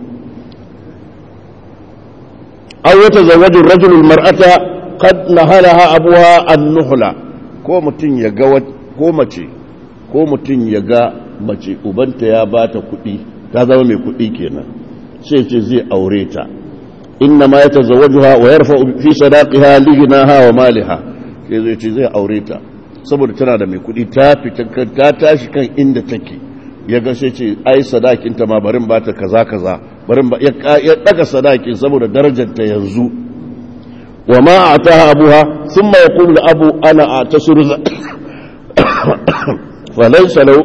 an wata zawajin rajulul mar'ata kad nahalaha abuha an-nuhla ko mutum ya ga ko mace ko mutum ya ga mace ubanta ya ba ta kuɗi ta zama mai kuɗi kenan sai ce zai aure ta inna ma yatazawwajuha wa yarfa fi sadaqiha lighnaha wa maliha sai zai ce zai aure ta saboda tana da mai kudi ta fita ta tashi kan inda take ya ga sai ce ai sadakinta ma barin ba ta kaza kaza barin ba ya daga sadakin saboda darajar ta yanzu wa ma ataha abuha thumma yaqulu abu ana atasiru falaysa lahu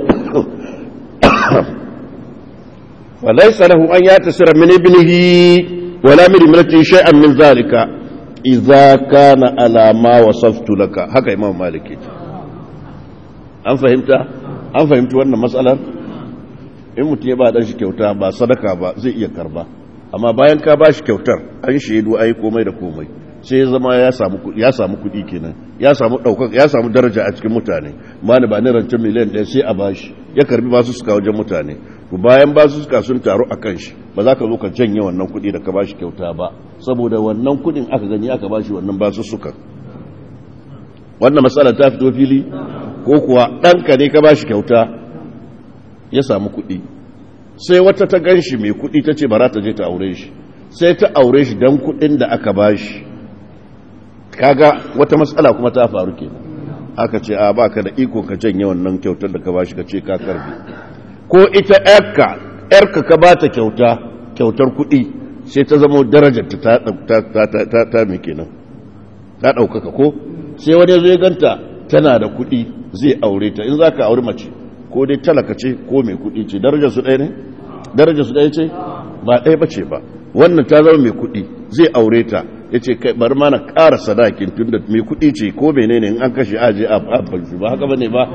falaysa lahu an yatasira min ibnihi wala min ibnatihi shay'an min zalika idza kana ala ma wasaftu laka haka imam maliki an fahimta an fahimci wannan matsalar in mutum ya ba dan shi kyauta ba sadaka ba zai iya karba amma bayan ka ba shi kyautar an shaidu ai komai da komai sai ya zama ya samu ya samu kuɗi kenan ya samu ɗaukar ya samu daraja a cikin mutane mani ba ni rancen miliyan ɗaya sai a bashi ya karbi basu suka wajen mutane to bayan basu suka sun taru a kan shi ba za ka zo ka janye wannan kuɗi da ka bashi kyauta ba saboda wannan kuɗin aka gani aka bashi wannan basu suka wannan matsala ta fito fili ko kuwa ɗanka ne ka ba shi kyauta ya samu kuɗi sai wata ta gan shi mai kuɗi ta ce bara ta je ta aure shi sai ta aure shi don kuɗin da aka ba shi kaga wata matsala kuma ta faru ke aka ce a ba ka da iko ka janye wannan kyautar da ka ba shi ka ce ka karbi ko ita yarka yarka ka ba ta kyauta kyautar kuɗi sai ta zama darajar ta ta ta mai kenan ta ɗaukaka ko sai wani zai ganta tana da kuɗi zai aure ta in za ka aure mace ko dai talaka ce ko mai kuɗi ce darajar su ɗaya ne darajar su ɗaya ce ba ɗaya ba ce ba wannan ta zama mai kuɗi zai aure ta ya ce kai bari ma na ƙara sadakin tun da mai kuɗi ce ko mene ne in an kashe aje a banshi ba haka ba ne ba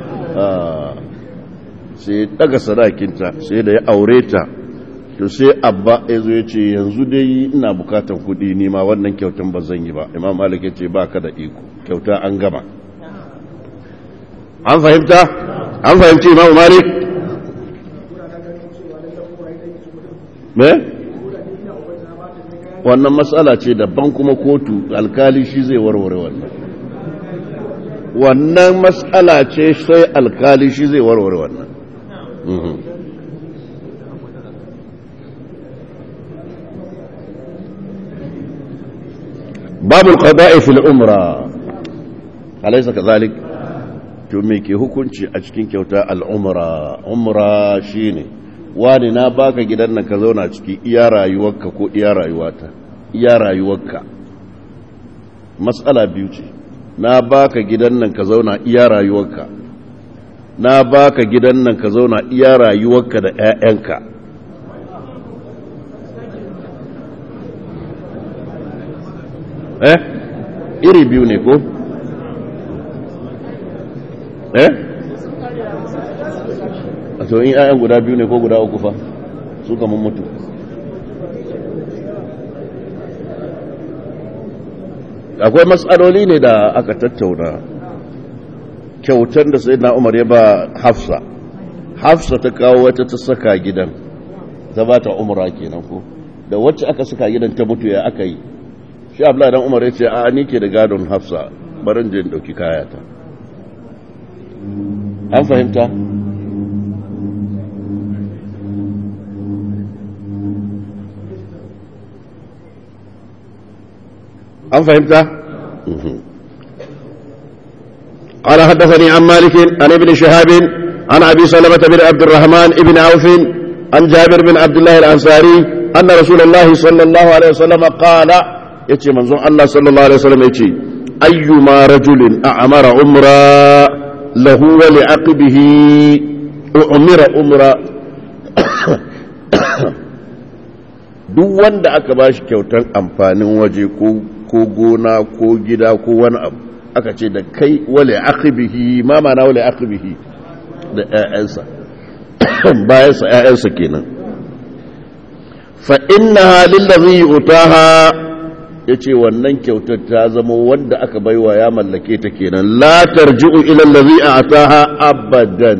sai daga sadakinta sai da ya aure ta to sai abba ya zo ya ce yanzu dai ina bukatan kuɗi ni ma wannan kyautan ba zan yi ba imam malik ya ce ba ka da iko kyauta an gama an fahimta an fahimci imamu malik me wannan matsala ce daban kuma kotu alkali shi zai warware wannan wannan matsala ce sai alkali shi zai warware wannan babu qada'i fil umra alaysa kadhalik to me ke hukunci a cikin kyauta al-umra umra shine wani na baka gidan nan ka zauna ciki iya rayuwarka ko iya rayuwata iya rayuwarka matsala biyu ce na baka gidan nan ka zauna iya rayuwarka na baka gidan nan ka zauna iya rayuwarka da 'ya'yanka eh iri biyu ne ko eh a to in 'ya'yan guda biyu ne ko guda uku fa su kamun mutu akwai matsaloli ne da aka tattauna kyautar da sai na umar ya ba hafsa hafsa ta kawo wata ta saka gidan ta ba ta umara kenan ko da wacce aka saka gidan ta mutu ya aka yi shi abla dan umar ya ce a ni ke da gadon hafsa barin je in dauki kayata an fahimta an fahimta قال حدثني عن مالك عن ابن شهاب عن ابي سلمه بن عبد الرحمن بن عوف عن جابر بن عبد الله الانصاري ان رسول الله صلى الله عليه وسلم قال يتي منزون الله صلى الله عليه وسلم يتي ايما رجل اعمر عمرا له ولعقبه اعمر عمرا duk wanda aka ba shi kyautar amfanin waje ko gona ko gida ko wani abu aka ce da kai wale akibihi ma mana wale akibihi da ‘ya'yansa bayansa ‘ya'yansa kenan fa inna halin da zai utaha ya ce wannan kyautar ta zama wanda aka baiwa ya mallake ta kenan latar ji'u ilan da zai a taha abadan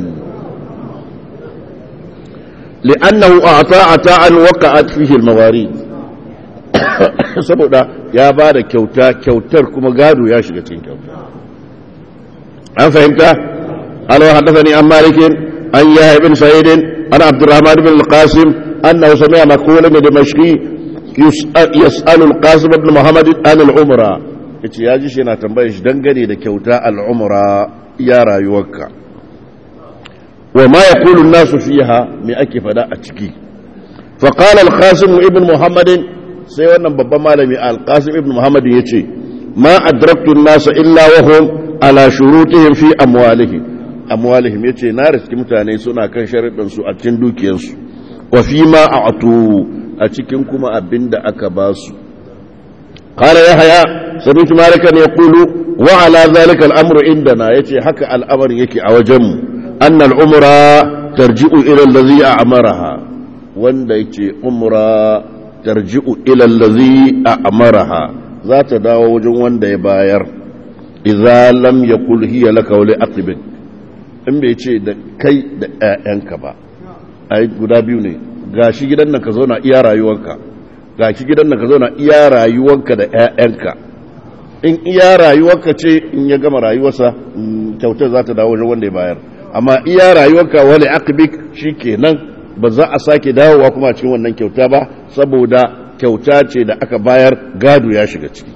li'annahu a ta'a ta'an waka'at fihi al-mawari saboda ya ba da kyauta kyautar kuma gado ya shiga cikin kyauta an fahimta alwa haddathani an malikin an yahya ibn sa'id an abdurrahman ibn al-qasim annahu sami'a maqula min dimashqi yas'alu al-qasim ibn muhammad an al-umra yace ya ji shi yana tambayar shi dangane da kyauta al-umra ya rayuwarka wa ma yaqulu an-nasu fiha me ake fada a ciki فقال القاسم ابن محمد sai wannan babban malami alqasim ibn muhammad ya ce ma adraktu nasa illa wahum ala shurutihim fi amwalihim amwalihim yace na riski mutane suna kan sharuɗin su a cikin dukiyarsu wa fi ma a'tu a cikin kuma abinda aka ba su qala yahya sami'tu malikan yaqulu wa ala zalika al-amru indana yace haka al'amarin yake a wajenmu anna al-umra tarji'u ila allazi a'maraha wanda yake umra tarji'u ila allazi a'maraha za ta dawo wajen wanda ya bayar idza lam yakul hiya laka wa li aqibik in bai ce da kai da ƴaƴanka ba ai guda biyu ne gashi gidan nan ka zauna iya rayuwarka gashi gidan nan ka zauna iya rayuwarka da ƴaƴanka in iya rayuwarka ce in ya gama rayuwarsa kyautar za ta dawo wajen wanda ya bayar amma iya rayuwarka wa li aqibik shikenan ba za a sake dawowa kuma cikin wannan kyauta ba saboda kyauta ce da aka bayar gado ya shiga ciki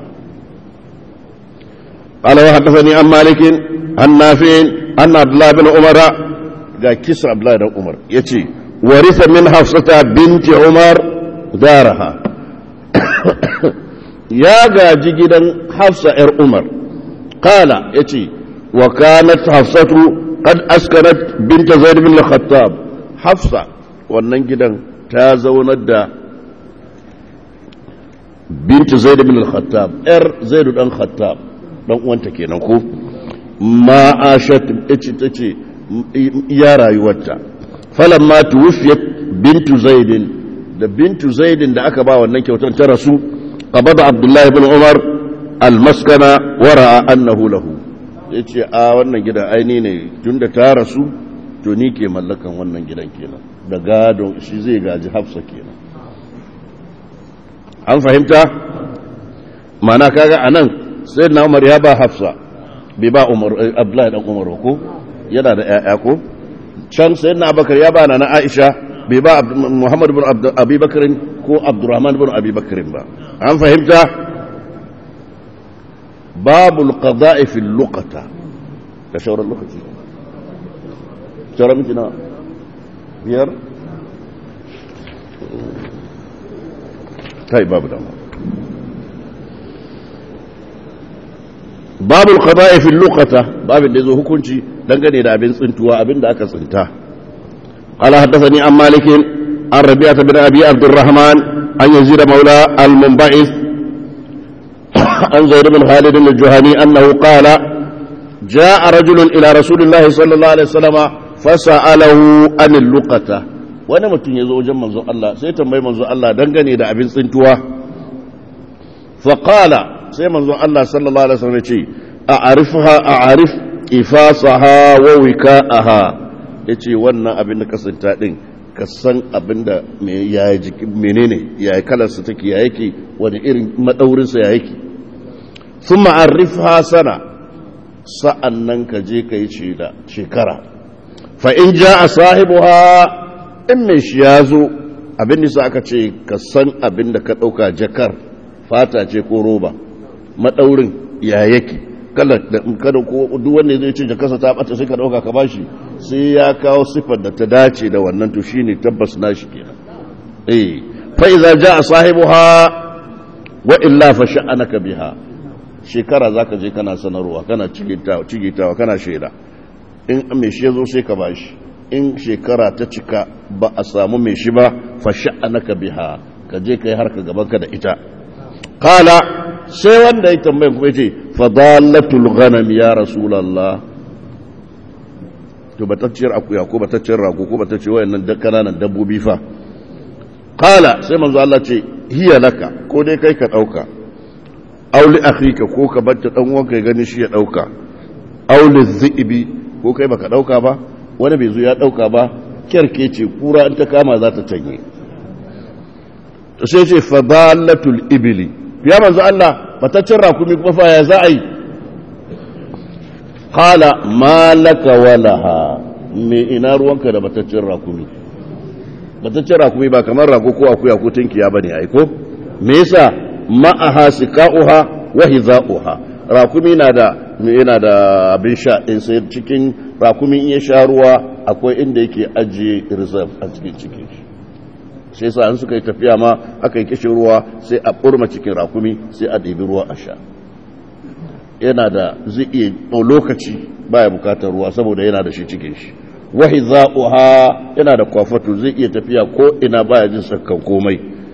قال وحدثني عن مالك عن نافع أن عبد الله بن عمر قال كسر عبد الله بن عمر يتي ورث من حفصة بنت عمر دارها يا gaji gidan حفصة ار عمر قال يتي وكانت حفصة قد أسكنت بنت زيد بن الخطاب hafsa wannan gidan ta zaunar da bintu zaid bin al-khattab yar zaid dan khattab dan uwanta kenan ko ma ashat tace tace ya rayuwarta falamma tuwfiyat bintu zaid da bintu zaid da aka ba wannan kyautar ta rasu qabada abdullah ibn umar al-maskana wa ra'a annahu lahu ya ce a wannan gidan aini ne tun da ta rasu to ni ke mallakan wannan gidan kenan da gado shi zai gaji hafsa kenan an fahimta mana kaga a nan sai na umar ya ba hafsa bai ba umar abdullahi dan umar ko yana da ya'ya ko can sai na abakar ya ba na aisha bai ba muhammad bin abubakar ko abdurrahman bin abubakar ba an fahimta babul qada'i fil luqata da shauran lokaci shauran miki na biyar kai babu dama babul qada'i fil luqata babin da zo hukunci dangane da abin tsintuwa abin da aka tsinta قال حدثني عن مالك عن ربيعة بن أبي عبد الرحمن عن يزيد مولى المنبعث عن زيد بن خالد الجهني أنه قال جاء رجل إلى رسول الله صلى الله عليه وسلم فسأله عن اللقطة wani mutum ya zo wajen manzon Allah sai tambayi manzon Allah dangane da abin tsintuwa faƙala sai manzon Allah sallallahu alaihi wasallam ya ce a arifha a arif ifasaha wa wika'aha yace wannan abin da kasanta din ka san abin da ya jiki menene ya yi kalarsa take ya yake wani irin madaurinsa ya yake sun ma'arifha sana sa'an nan ka je ka yi ce da shekara fa'in ja a sahibu ha in mai shi ya zo abin nisa aka ce ka san abin da ka ɗauka jakar fata ce ko roba maɗaurin ya yake kada ko duk wanda zai ce jakarsa ta ɓata sai ka ɗauka ka bashi sai ya kawo siffar da ta dace da wannan to shine tabbas nashi kenan eh fa idza jaa sahibuha wa illa fa sha'anaka biha shekara zaka je kana sanarwa kana cigitawa cigitawa kana shaida in me shi yazo sai ka bashi in shekara ta cika ba a samu me shi ba fa sha'anaka biha ka je kai harka gaban ka da ita qala sai wanda ya tambaye kuma yace fadalatul ghanam ya rasulullah to batacciyar akuya ko batacciyar rago ko batacciyar wayannan da kananan dabbobi fa qala sai manzo Allah ce hiya laka ko dai kai ka dauka aw li akhika ko ka batta dan uwanka ya gani shi ya dauka aw li dhibi ko kai baka dauka ba wani bai zo ya dauka ba kyarke ce kura in ta kama za ta canye to sai ce fadalatul ibli ya manzo Allah batacciyar rakumi kuma fa ya za a yi Kala malaka walaha me ina ruwanka da bataccen rakumi bataccen rakumi ba kamar rago ko akuya ko tinkiya bane ai ko me yasa ma'aha siqa'uha wa hiza'uha rakumi na da yana da abin sha in sai cikin rakumi in ya sha ruwa akwai inda yake ajiye reserve a cikin cikin shi sai yasa an suka yi tafiya ma aka yi kishin ruwa sai a burma cikin rakumi sai a ɗebi ruwa a sha yana da zai iya lokaci baya bukatar ruwa saboda yana da shi cikin shi wahi za'uha yana da kwafatu zai iya tafiya ko ina baya jin sakkan komai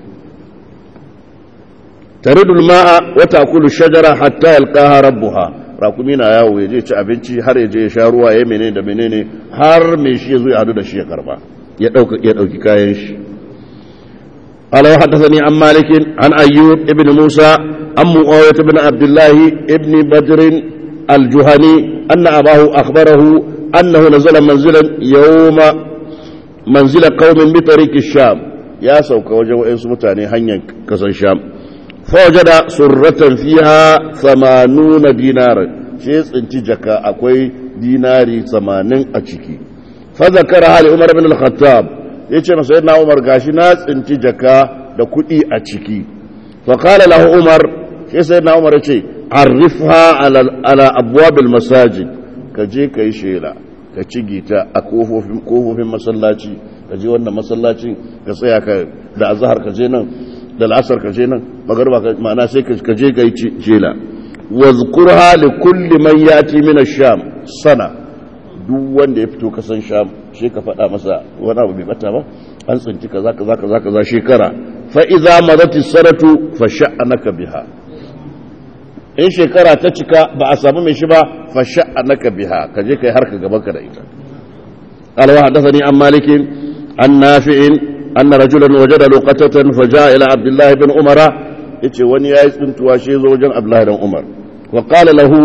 taridul ma'a wa takulu shajara hatta yalqaha rabbuha rakumi na yawo ya je ci abinci har ya je ya sha ruwa ya menene da menene har mai shi ya zo ya hadu da shi ya karba ya dauka ya dauki kayan shi قال وحدثني عن مالك عن أيوب ابن موسى عن معاوية بن عبد الله ابن بدر الجهني أن أباه أخبره أنه نزل منزلا يوم منزل قوم بطريق الشام يا سوك وجه إنس متاني هنيا كسن الشام فوجد سرة فيها ثمانون دينار شيء انتجك أكوي ديناري ثمانين أتشكي فذكرها لعمر بن الخطاب ya ce masa yana umar gashi na tsinci jaka da kuɗi a ciki faƙala lahu umar shi sai na umar ya ce arrifha ala abuwabil masajid ka je ka yi shela ka ci gita a kofofin masallaci ka je wannan masallacin ka tsaya ka da azahar ka je nan da la'asar ka je nan magarba ma'ana sai ka je ka yi shela wazkurha li kulli man yati min ash-sham sana duk wanda ya fito kasan sham shi ka faɗa masa wani abu bai bata ba an tsinci kaza kaza kaza kaza shekara fa idza madati saratu fa sha'anaka biha in shekara ta cika ba a samu mai shi ba fa sha'anaka biha ka je kai harka gaban ka da ita قال وحدثني عن مالك عن نافع أن رجلا وجد لقطة فجاء إلى عبد الله بن عمر yace wani yayi tsuntuwa shi zo wajen Abdullahi dan Umar wa qala lahu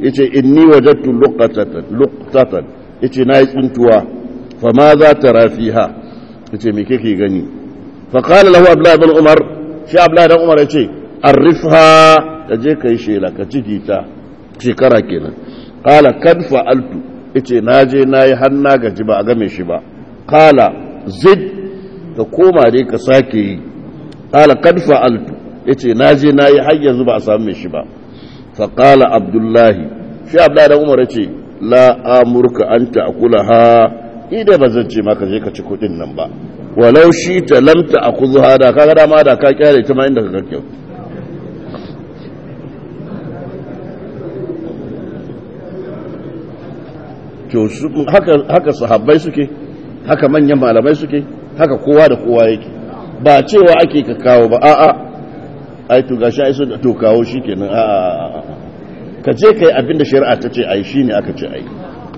yace inni wajadtu luqatatan luqtatan yace nayi tsuntuwa fa ma za tara fiha yace me kake gani fa qala lahu abdullah ibn umar shi abdullah ibn umar yace arifha kaje kai shela ka ciki ta shekara kenan qala kad fa'altu yace naje nayi har na gaji ba a game shi ba qala zid ka koma dai ka sake yi qala kad fa'altu yace naje nayi har yanzu ba a samu shi ba fa qala abdullahi shi abdullahi da umar yace la amurka an ta'kulaha idan ba zan ce maka je ka ci kudin nan ba walau shi ta lam ta'khudha da kaga dama da ka kyale ta ma inda ka kake to haka haka sahabbai suke haka manyan malamai suke haka kowa da kowa yake ba cewa ake ka kawo ba a'a ai to gashi ai sun to kawo shikenan a'a ka je kai abinda shari'a ta ce ai shine aka ce ai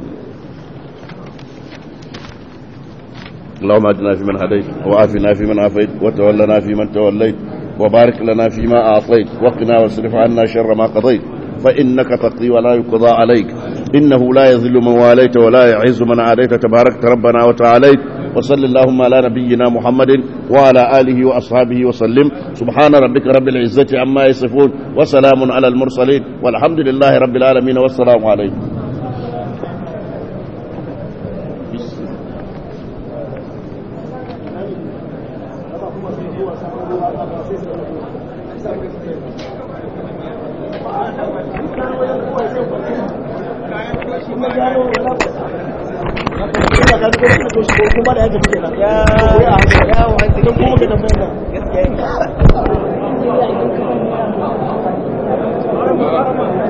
اللهم اهدنا فيمن هديت وعافنا فيمن عافيت وتولنا فيمن توليت وبارك لنا فيما اعطيت وقنا واصرف عنا شر ما قضيت فانك تقضي ولا يقضى عليك انه لا يذل من واليت ولا يعز من عاديت تباركت ربنا وتعاليت وصل اللهم على نبينا محمد وعلى آله وأصحابه وسلم سبحان ربك رب العزة عما يصفون وسلام على المرسلين والحمد لله رب العالمين والسلام عليكم kuma da yake kenan ya ya ya kuma ka tambaya gaskiya